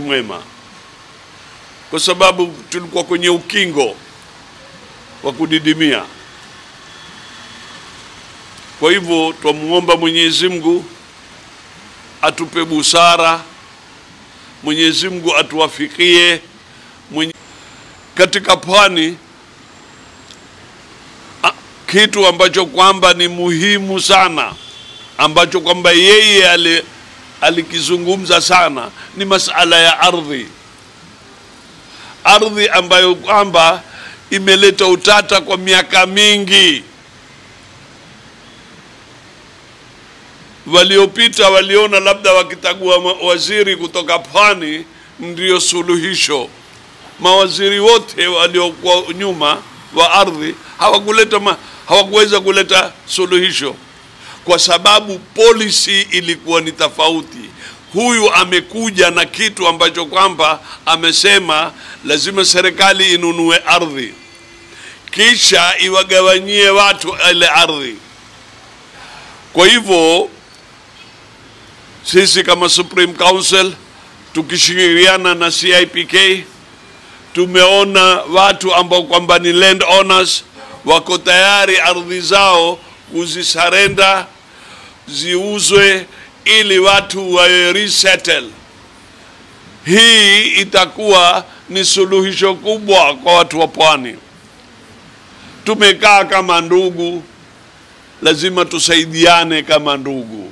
mwema, kwa sababu tulikuwa kwenye ukingo wa kudidimia. Kwa hivyo twamuomba Mwenyezi Mungu atupe busara, Mwenyezi Mungu atuwafikie mwenye... katika pwani a- kitu ambacho kwamba ni muhimu sana ambacho kwamba yeye ali, alikizungumza sana ni masala ya ardhi, ardhi ambayo kwamba imeleta utata kwa miaka mingi. Waliopita waliona labda wakitagua ma- waziri kutoka pwani ndio suluhisho. Mawaziri wote waliokuwa nyuma wa ardhi hawakuleta ma, hawakuweza kuleta suluhisho kwa sababu policy ilikuwa ni tofauti. Huyu amekuja na kitu ambacho kwamba amesema lazima serikali inunue ardhi kisha iwagawanyie watu ile ardhi. Kwa hivyo sisi kama Supreme Council tukishirikiana na CIPK tumeona watu ambao kwamba ni land owners wako tayari ardhi zao kuzisarenda ziuzwe ili watu wa resettle. Hii itakuwa ni suluhisho kubwa kwa watu wa pwani. Tumekaa kama ndugu, lazima tusaidiane kama ndugu.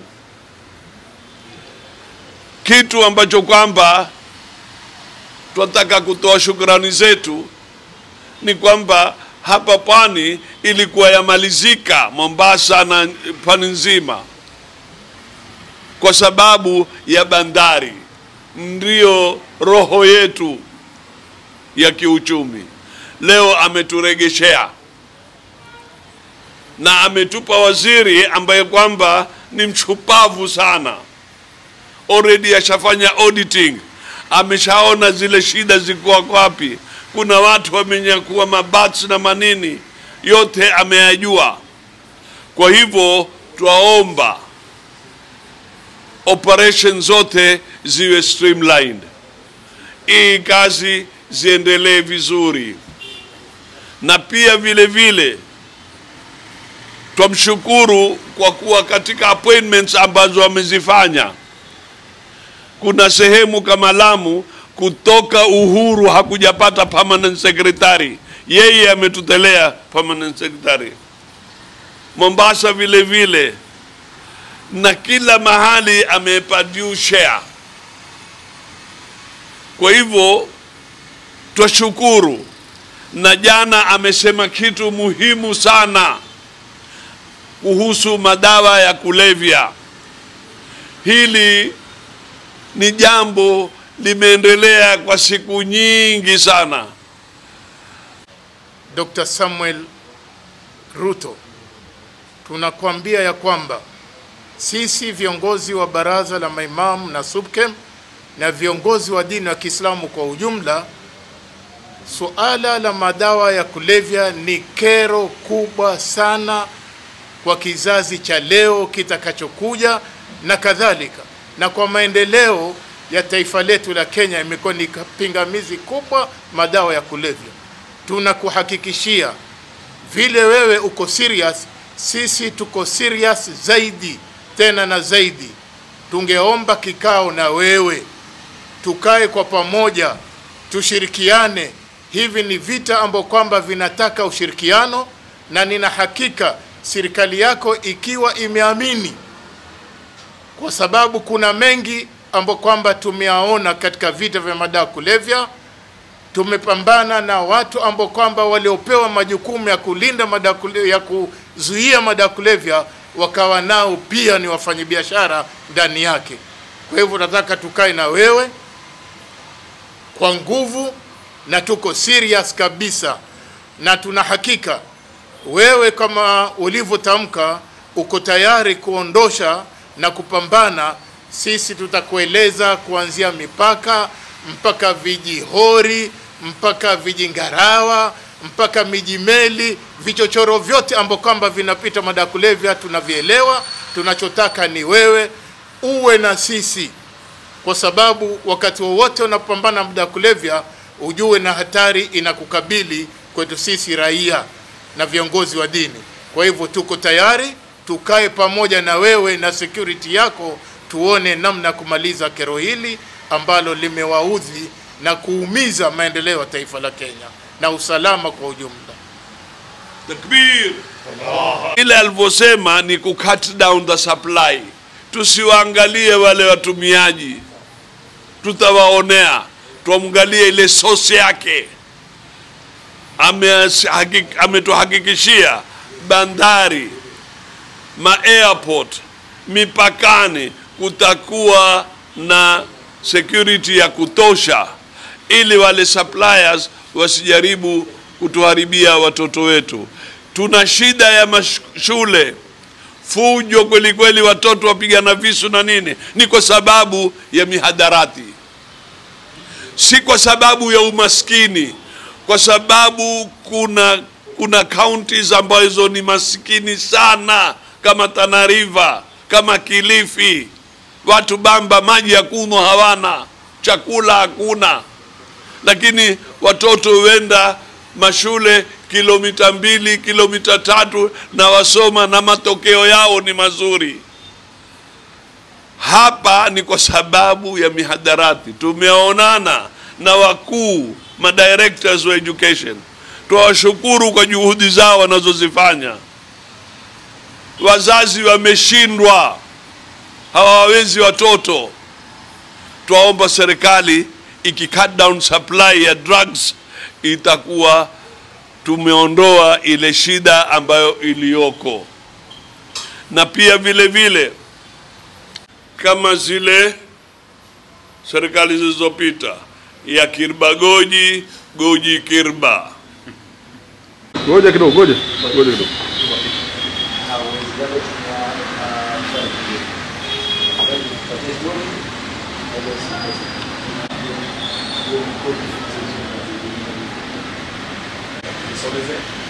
Kitu ambacho kwamba tunataka kutoa shukrani zetu ni kwamba hapa pwani ilikuwa yamalizika Mombasa na pwani nzima kwa sababu ya bandari, ndiyo roho yetu ya kiuchumi. Leo ameturegeshea na ametupa waziri ambaye kwamba ni mshupavu sana, already ashafanya auditing, ameshaona zile shida ziko wapi. Kuna watu wamenyakua mabats na manini, yote ameyajua. Kwa hivyo twaomba operation zote ziwe streamlined, hii kazi ziendelee vizuri, na pia vile vile twamshukuru kwa kuwa katika appointments ambazo amezifanya, kuna sehemu kama Lamu kutoka uhuru hakujapata permanent secretary, yeye ametutelea permanent secretary. Mombasa vile vile, na kila mahali amepa due share. Kwa hivyo twashukuru, na jana amesema kitu muhimu sana kuhusu madawa ya kulevya. Hili ni jambo limeendelea kwa siku nyingi sana. Dr. Samuel Ruto, tunakuambia ya kwamba sisi viongozi wa baraza la maimamu na SUPKEM na viongozi wa dini wa Kiislamu kwa ujumla, suala la madawa ya kulevya ni kero kubwa sana kwa kizazi cha leo kitakachokuja na kadhalika, na kwa maendeleo ya taifa letu la Kenya imekuwa ni pingamizi kubwa madawa ya kulevya. Tunakuhakikishia vile wewe uko serious, sisi tuko serious zaidi tena na zaidi. Tungeomba kikao na wewe, tukae kwa pamoja, tushirikiane. Hivi ni vita ambao kwamba vinataka ushirikiano, na nina hakika serikali yako ikiwa imeamini, kwa sababu kuna mengi ambayo kwamba tumeyaona katika vita vya madawa kulevya. Tumepambana na watu ambao kwamba waliopewa majukumu ya kulinda madawa kulevya, ya kuzuia madawa kulevya, wakawa nao pia ni wafanyabiashara ndani yake. Kwa hivyo nataka tukae na wewe kwa nguvu, na tuko serious kabisa, na tuna hakika wewe kama ulivyotamka uko tayari kuondosha na kupambana. Sisi tutakueleza kuanzia mipaka mpaka vijihori mpaka vijingarawa mpaka mijimeli, vichochoro vyote ambao kwamba vinapita madawa kulevya tunavielewa. Tunachotaka ni wewe uwe na sisi kwa sababu wakati wowote unapambana na madawa ya kulevya, ujue na hatari inakukabili kwetu sisi raia na viongozi wa dini. Kwa hivyo tuko tayari tukae pamoja na wewe na security yako, tuone namna ya kumaliza kero hili ambalo limewaudhi na kuumiza maendeleo ya taifa la Kenya na usalama kwa ujumla. Takbir. Ile alivyosema ni ku cut down the supply, tusiwaangalie wale watumiaji, tutawaonea, tuamgalie ile source yake. Amehakik- Ametuhakikishia bandari, ma airport, mipakani kutakuwa na security ya kutosha, ili wale suppliers wasijaribu kutuharibia watoto wetu. Tuna shida ya mashule, fujo kweli kweli, watoto wapigana visu na nini, ni kwa sababu ya mihadarati, si kwa sababu ya umaskini, kwa sababu kuna kuna counties ambazo ni maskini sana kama Tana River, kama Kilifi, watu bamba maji ya kunywa hawana, chakula hakuna, lakini watoto huenda mashule kilomita mbili kilomita tatu na wasoma na matokeo yao ni mazuri. Hapa ni kwa sababu ya mihadarati. Tumeonana na wakuu madirectors wa education, twawashukuru kwa juhudi zao wanazozifanya. Wazazi wameshindwa, hawawezi watoto. Twaomba serikali iki cut down supply ya drugs itakuwa tumeondoa ile shida ambayo iliyoko, na pia vile vile kama zile serikali zilizopita ya Kirba Goji, Goji Kirba. Ngoja kidogo, ngoja ngoja kidogo. Nisogeze.